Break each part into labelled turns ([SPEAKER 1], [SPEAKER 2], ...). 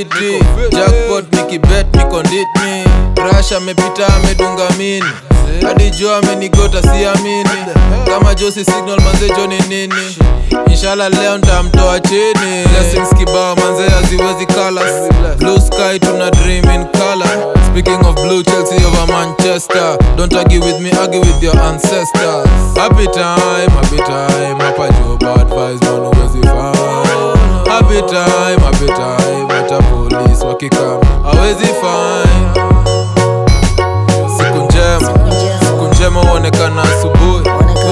[SPEAKER 1] fiti jackpot nikibet niko nditni rash amepita amedunga mini hadi jo amenigota siamini kama josi signal manze jo ni nini inshallah leo ntamtoa chini blessings kibao manze haziwezi colors blue sky tuna dream in color speaking of blue chelsea over manchester don't argue with me argue with your ancestors happy time happy time hapa jo bad vibes man huwezi find happy time happy time hata police wakikam hawezi find siku njema siku njema huonekana asubuhi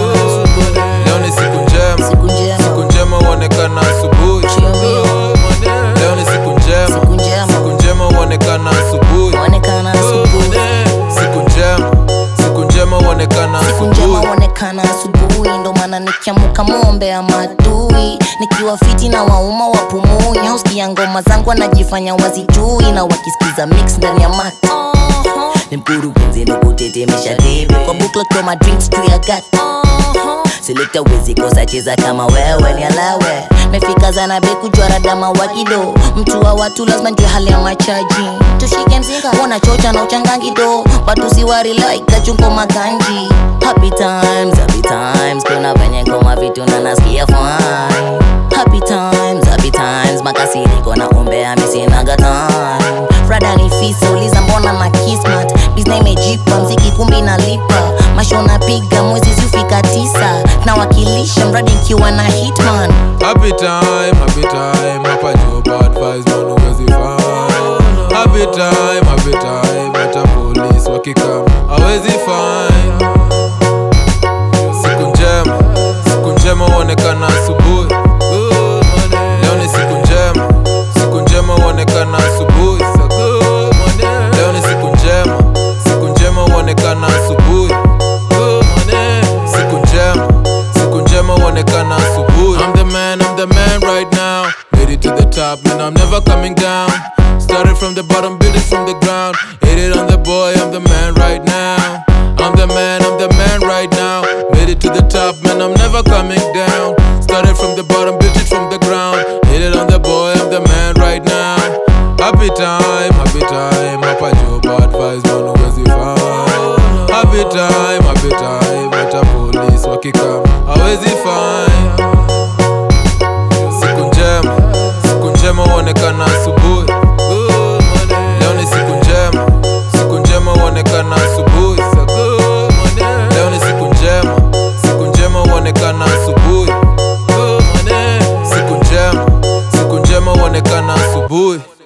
[SPEAKER 1] leo ni siku njema
[SPEAKER 2] Siku njema.
[SPEAKER 1] siku njema huonekana asubuhi
[SPEAKER 2] Chiomio.
[SPEAKER 1] leo ni siku njema
[SPEAKER 2] Siku njema.
[SPEAKER 1] siku njema huonekana asubuhi
[SPEAKER 2] Onekana asubuhi.
[SPEAKER 1] siku njema siku njema huonekana
[SPEAKER 2] Siku njema
[SPEAKER 1] asubuhi
[SPEAKER 2] huonekana asubuhi, ndo maana nikiamuka mombe ya madui, nikiwa fiti na wauma wapumui, hausikia ngoma zangu wanajifanya wazijui, na wakisikiza mix ndani ya mat ni mkurugenzi ndo kutetemesha debe kwa bukla kwa ma drinks juu ya gat selekta wezi kosa cheza kama wewe ni alawe mefika zana beku jwara dama wakido mtu wa watu lazima njue hali ya machaji tushike mzinga wana chocha na uchangangido watu siwari like kachungo maganji happy times happy times kuna venye ngoma vitu na nasikia fine happy times happy times makasiriko na umbea misinaga time frada ni fisa uliza mbona na kismat bizna imejipa mziki kumbi nalipa masho napiga mwezi ziufika tisa nawakilisha mradi nkiwa na hitman
[SPEAKER 1] Happy time, happy time, hapa jo bad vibes man huwezi find. Happy time, happy time, hata police wakikam hawezi find. Siku njema, siku njema huonekana asubuhi. Leo ni siku njema, siku njema huonekana asubuhi. Leo ni siku njema, siku njema huonekana asubuhi. Siku njema, siku njema huonekana asubuhi. I'm the man, I'm the man right now. Made it to the top, and I'm never coming down. Started from the bottom, built it from the ground. Hit it on the boy, I'm the man right now. I'm the man, I'm the man right now. Made it to the top, man, I'm never coming down. Started from the bottom, built it from the ground. Hit it on the boy, I'm the man right now. Happy time, happy time, hapa jo bad vibes man huwezi find. Happy time, happy time, hata police wakikam hawezi find. Siku njema, siku njema huonekana asubuhi. Leo ni siku njema, siku njema huonekana asubuhi. Leo ni siku njema, siku njema huonekana asubuhi. Siku njema, siku njema huonekana asubuhi.